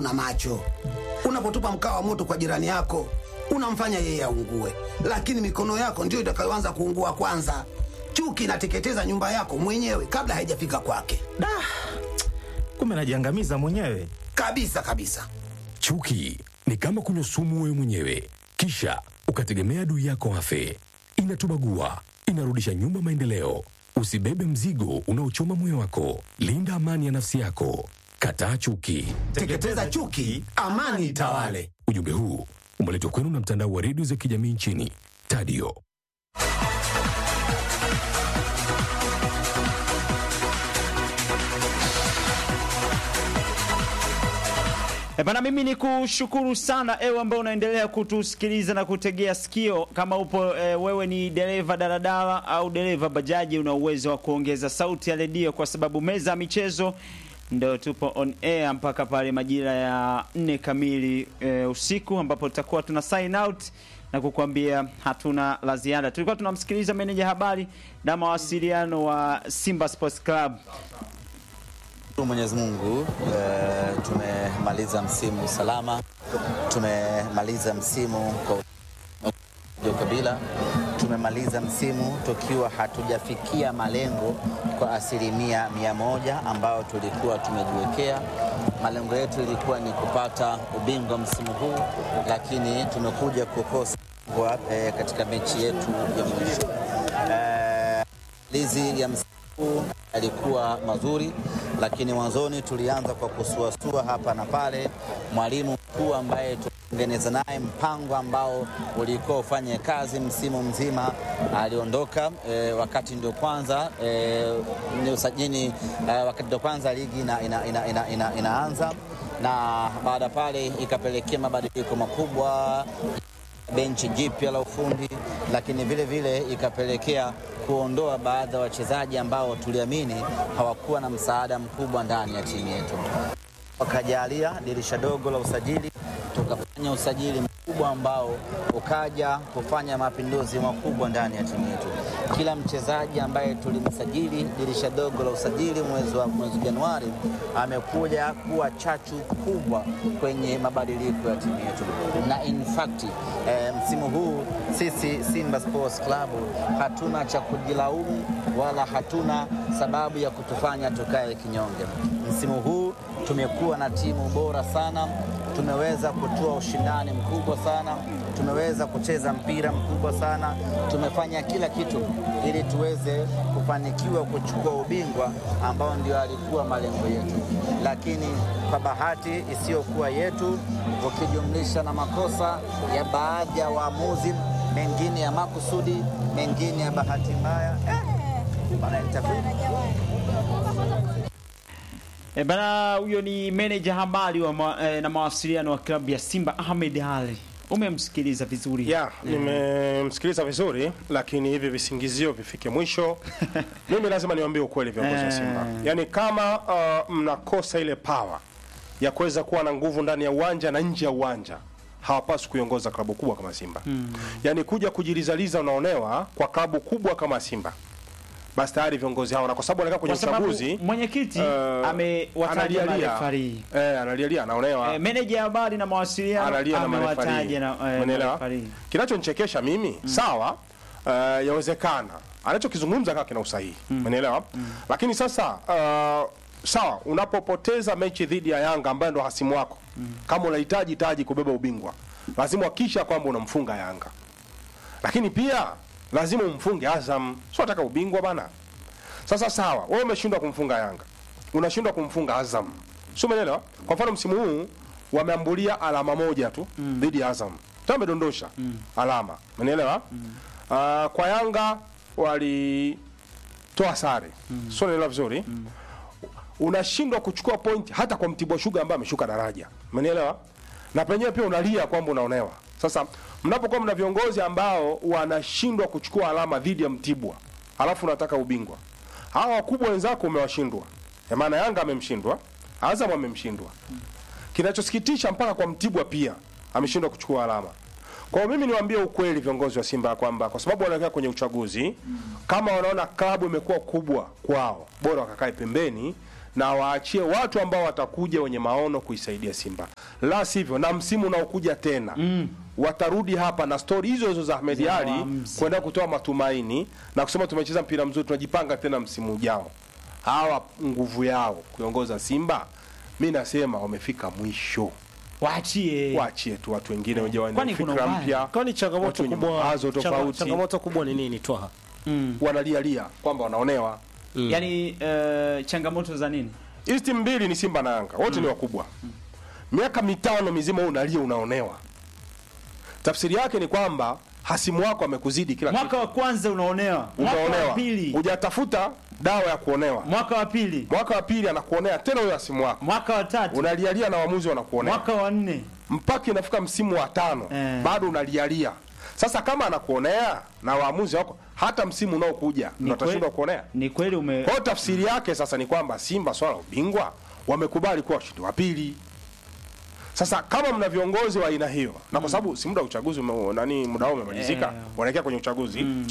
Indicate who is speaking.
Speaker 1: na macho. Unapotupa mkaa wa moto kwa jirani yako, unamfanya yeye aungue, lakini mikono yako ndiyo itakayoanza kuungua kwanza. Chuki inateketeza nyumba yako mwenyewe kabla haijafika kwake,
Speaker 2: Da, kumbe najiangamiza mwenyewe.
Speaker 1: kabisa kabisa.
Speaker 3: Chuki ni kama kunywa sumu wewe mwenyewe, kisha ukategemea adui yako afe. Inatubagua, inarudisha nyuma maendeleo. Usibebe mzigo unaochoma moyo wako. Linda amani ya nafsi yako. Kataa chuki.
Speaker 1: Teketeza chuki, amani itawale.
Speaker 3: Ujumbe huu umeletwa kwenu na mtandao wa redio za kijamii nchini Tadio.
Speaker 4: E bana, mimi ni kushukuru sana ewe ambao unaendelea kutusikiliza na kutegea sikio. Kama upo e, wewe ni dereva daladala au dereva bajaji, una uwezo wa kuongeza sauti ya redio, kwa sababu meza ya michezo ndo tupo on air mpaka pale majira ya nne kamili e, usiku ambapo tutakuwa tuna sign out na kukuambia hatuna la ziada. Tulikuwa tunamsikiliza meneja habari na mawasiliano wa Simba Sports Club
Speaker 5: Shukuru Mwenyezi Mungu eh, tumemaliza msimu salama, tumemaliza msimu kwa ndio kabila, tumemaliza msimu tukiwa hatujafikia malengo kwa asilimia mia moja ambayo tulikuwa tumejiwekea. Malengo yetu ilikuwa ni kupata ubingwa msimu huu, lakini tumekuja kukosa kwa, eh, katika mechi yetu ya mwisho eh, lizi ya msimu huu yalikuwa mazuri, lakini mwanzoni tulianza kwa kusuasua hapa na pale. Mwalimu mkuu ambaye tutengeneza naye mpango ambao ulikuwa ufanye kazi msimu mzima aliondoka, e, wakati ndio kwanza e, ni usajini e, wakati ndio kwanza ligi ina, ina, ina, ina, ina, inaanza na baada pale ikapelekea mabadiliko makubwa benchi jipya la ufundi, lakini vile vile ikapelekea kuondoa baadhi ya wachezaji ambao tuliamini hawakuwa na msaada mkubwa ndani ya timu yetu. Wakajalia dirisha dogo la usajili, tukafanya usajili mkubwa ambao ukaja kufanya mapinduzi makubwa ndani ya timu yetu. Kila mchezaji ambaye tulimsajili dirisha dogo la usajili mwezi wa mwezi Januari amekuja kuwa chachu kubwa kwenye mabadiliko ya timu yetu, na in fact eh, msimu huu sisi Simba Sports Club hatuna cha kujilaumu wala hatuna sababu ya kutufanya tukae kinyonge. Msimu huu tumekuwa na timu bora sana, tumeweza kutoa ushindani mkubwa sana, tumeweza kucheza mpira mkubwa sana, tumefanya kila kitu ili tuweze kufanikiwa kuchukua ubingwa ambao ndio alikuwa malengo yetu, lakini kwa bahati isiyokuwa yetu, ukijumlisha na makosa ya baadhi ya waamuzi, mengine ya makusudi, mengine ya bahati mbaya eh, bana, itakuwa
Speaker 4: E bana, huyo ni meneja habari wa ma, e, na mawasiliano wa klabu ya Simba Ahmed Ali. Umemsikiliza vizuri
Speaker 6: ya nimemsikiliza vizuri, lakini hivi visingizio vifike mwisho. Mimi lazima niwaambie ukweli viongozi wa Simba, yaani kama uh, mnakosa ile power ya kuweza kuwa na nguvu ndani ya uwanja na nje ya uwanja hawapaswi kuiongoza klabu kubwa kama Simba. Yaani kuja kujilizaliza unaonewa kwa klabu kubwa kama Simba, basi tayari viongozi hao, na kwa sababu wanakaa kwenye
Speaker 4: kwa sababu
Speaker 6: uchaguzi
Speaker 4: mwenyekiti
Speaker 6: uh,
Speaker 4: amewataja
Speaker 6: analialia.
Speaker 4: marefari
Speaker 6: eh, analialia anaonewa
Speaker 4: e, meneja habari na mawasiliano
Speaker 6: analia na
Speaker 4: amewataja
Speaker 6: marefari.
Speaker 4: na e,
Speaker 6: Umeelewa?
Speaker 4: marefari.
Speaker 6: Kinachonichekesha mimi sawa, uh, yawezekana anachokizungumza kama kina usahihi, umeelewa? Lakini sasa uh, sawa, unapopoteza mechi dhidi ya Yanga ambaye ndo hasimu wako, kama unahitaji taji kubeba ubingwa, lazima hakikisha kwamba unamfunga Yanga, lakini pia lazima umfunge Azam. Sio nataka ubingwa bana. Sasa sawa, wewe umeshindwa kumfunga Yanga, unashindwa kumfunga Azam, sio? Umeelewa? Kwa mfano msimu huu wameambulia alama moja tu dhidi ya Azam, tena wamedondosha alama, umeelewa? Ah, kwa Yanga walitoa sare, sio? Unaelewa vizuri? Unashindwa kuchukua pointi hata kwa Mtibwa Sugar ambaye ameshuka daraja, umenielewa? Na penyewe pia unalia kwamba unaonewa. Sasa mnapokuwa mna viongozi ambao wanashindwa kuchukua alama dhidi ya Mtibwa, alafu unataka ubingwa, hawa wakubwa wenzako umewashindwa. Ya maana Yanga amemshindwa, Azam amemshindwa. Kinachosikitisha mpaka kwa Mtibwa pia ameshindwa kuchukua alama. Kwa hiyo mimi niwaambie ukweli viongozi wa Simba kwamba kwa sababu wanaelekea kwenye uchaguzi, kama wanaona klabu imekuwa kubwa kwao, bora wakakae pembeni na waachie watu ambao watakuja wenye maono kuisaidia Simba, la sivyo na msimu unaokuja tena mm. watarudi hapa na stori hizo hizo za Ahmed
Speaker 4: Za
Speaker 6: Ali
Speaker 4: waamuzi.
Speaker 6: kwenda kutoa matumaini na kusema tumecheza mpira mzuri, tunajipanga tena msimu ujao. Hawa nguvu yao kuiongoza Simba, mi nasema wamefika mwisho.
Speaker 4: Waachie.
Speaker 6: Waachie tu watu wengine wenye wana
Speaker 4: Kwani kuna
Speaker 6: fikra
Speaker 4: ubaya?
Speaker 6: mpya,
Speaker 7: Kwani changamoto
Speaker 6: watu wenye
Speaker 7: kubwa
Speaker 6: mawazo
Speaker 7: changa-
Speaker 6: tofauti,
Speaker 7: changamoto kubwa ni nini Twaha?
Speaker 6: wanalialia kwamba wanaonewa.
Speaker 4: Yaani eh, changamoto za nini?
Speaker 6: Hizi timu mbili ni Simba na Yanga, wote ni wakubwa. Miaka mitano mizima wewe unalia, unaonewa. Tafsiri yake ni kwamba hasimu wako amekuzidi kila kitu,
Speaker 4: Mwaka wa kwanza unaonewa. Mwaka wa
Speaker 6: unaonewa,
Speaker 4: pili.
Speaker 6: hujatafuta dawa ya kuonewa.
Speaker 4: Mwaka wa pili.
Speaker 6: Mwaka wa pili anakuonea tena huyo hasimu wako,
Speaker 4: Mwaka wa tatu.
Speaker 6: unalialia na waamuzi wanakuonea
Speaker 4: Mwaka wa nne.
Speaker 6: mpaka inafika msimu wa tano
Speaker 4: Eh.
Speaker 6: bado unalialia. Sasa kama anakuonea na waamuzi wako, hata msimu unaokuja
Speaker 4: Ni
Speaker 6: ndo atashindwa
Speaker 4: kweli-
Speaker 6: kuonea.
Speaker 4: Ni kweli ume
Speaker 6: Kwa hiyo tafsiri yake sasa ni kwamba Simba swala la ubingwa wamekubali kuwa washindi wa pili. Sasa kama mna viongozi wa aina hiyo, na kwa sababu si muda wa uchaguzi ume, nani muda wao umemalizika,
Speaker 4: Eh.
Speaker 6: wanaelekea kwenye uchaguzi